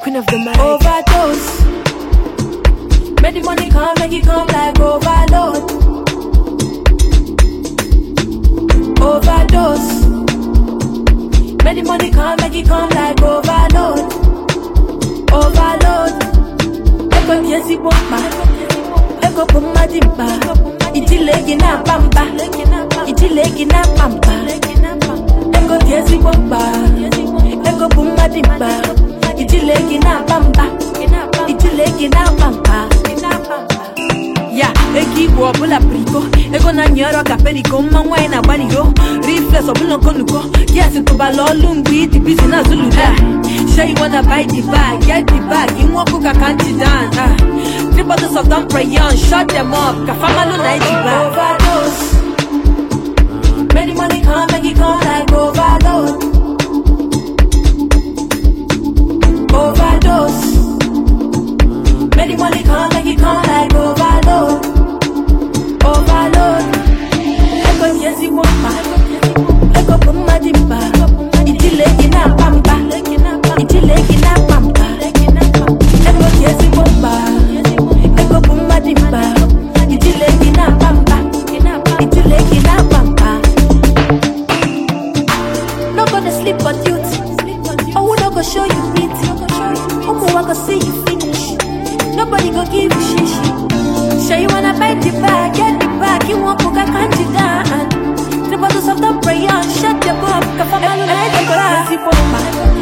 queen of the mic. Overdose. Make the money come, make it come like overload. Overdose. Make the money come, make it come like overload. Overload. Ego ni ezigbo mkpa. Ego bụ mmadụ mkpa. Ijile gị na-akpa mkpa. Ijile gị na-akpa mkpa. Ego dị ezigbo mkpa. Ego bụ mmadụ mkpa. Ijile gị na-akpa mkpa. Ijile gị na-akpa mkpa. ya ego igwe ọbụla priko ego na-anyị ọrụ ka periko mma nwaanyị na-agbaliro rifles ọbụla okonuko yes tụbala ọlụ mgbe ịdị bizi na zuluda Sure you wanna buy the bag, get the bag, inwe ọkụ ka kanti dan ah. Three bottles of Dom Perignon, shut them up, ka famalo na eji bag Overdose Make the money come, make it come like overload Overdose Make the money come, make it come like overload. Overload. Ego ni ezigbo mkpa. Ego bụ mmadụ mkpa. Ijile gị na-akpa mkpa. Ijile gị na-akpa mkpa. Ego ni ezigbo mkpa. Ego bụ mmadụ mkpa. Ijile gị na-akpa mkpa. Ijile gị na-akpa mkpa. No go dey sleep on duty. Owu no go show you pity. Ụmụ nwa go see you finish. Nobody go give you shishi. Sure you wanna buy the bag, get the bag. You want coca can't you down? The bottles of the prayer, shut the book. Ka famalo na edi ba.